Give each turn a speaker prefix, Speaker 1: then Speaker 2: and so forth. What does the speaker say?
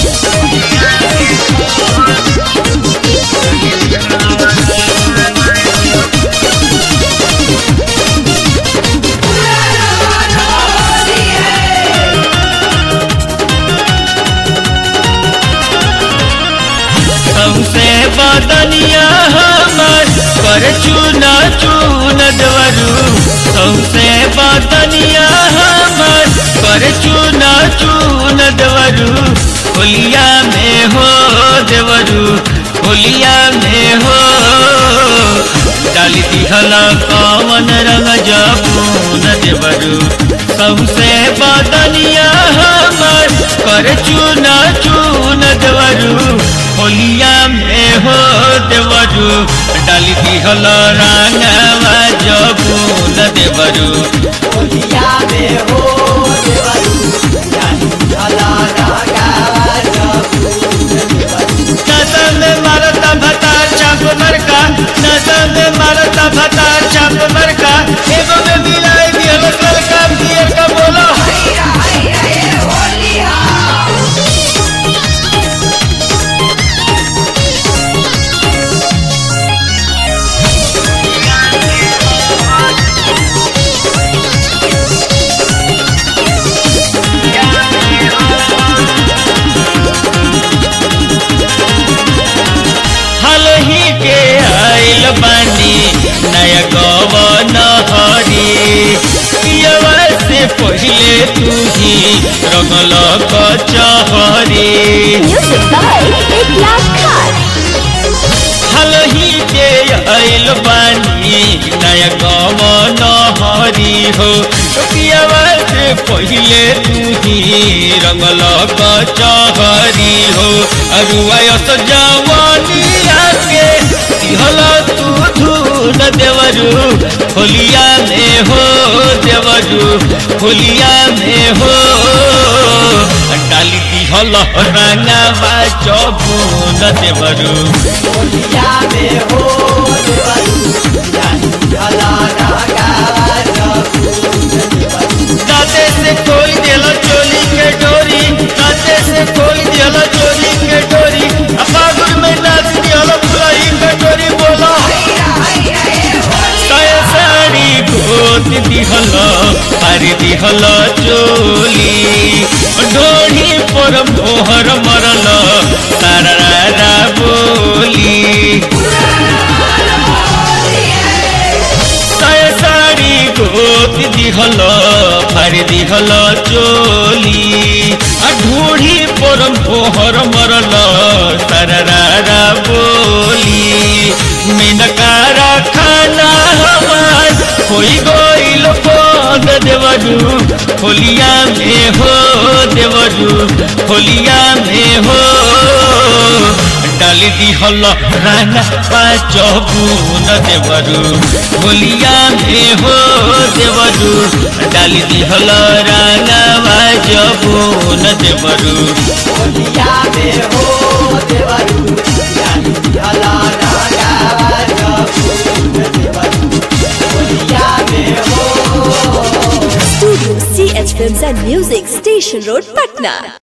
Speaker 1: सौसे बदनिया हमर पर चूना चून दवरू सौसे बदनिया हमर पर चूना चून दवरू होलिया में हो देवरू होलिया में हो डाली दिहल कवन रंग जबून देवरू सौसे बदनिया हमर कर चूना चून देवरू होलिया में हो देवरू डाली दिहल रंगवा जबून देवरू
Speaker 2: होलिया में हो देवरू जानी भला रागा
Speaker 1: नजर में मारता भता चाप मरका नजर में मारता भता चाप मरका एगो में मिलाई दिहल सरका दिए का बोलो हल ही के आइल बानी नया गवन हरी पियवा से पहिले तू ही रंगल कचहरी
Speaker 3: Music by Eklat Khan.
Speaker 1: हल ही के आइल बानी नया गवन हरी हो पियवा से पहिले तू ही रंगल कचहरी हो अरुआयस जवानी आके दिहल तू धून देवरू होलिया में हो देवरू होलिया में हो डाली दिहल रंगवा चबून देवरू
Speaker 2: होलिया में हो देवरू जानी भला रागा
Speaker 1: दाते से खोल दिहल चोली के डोरी दाते से खोल दिहल चोली के डोरी अपागुर में नाच दिहल फुलाई के डोरी बोला साया साड़ी गोत दिहल हरी दिहल चोली ढोढ़ी पर मोहर मरल तारा बोली साया साड़ी गोत दिहल फारी दिहल चोली आ ढूढ़ी पर मोहर मरल तारा बोली मिनकारा खाना हमार होई गइल बंद देवरू होलिया में हो देवरू होलिया में हो डाली दिहल राना पाचबून देवरू होलिया में हो देवरू डाली दिहल राना पाचबून देवरू
Speaker 2: होलिया में हो देवरू जानी भला रागा होलिया में हो
Speaker 3: Studio CH Films and Music, Station Road, Patna.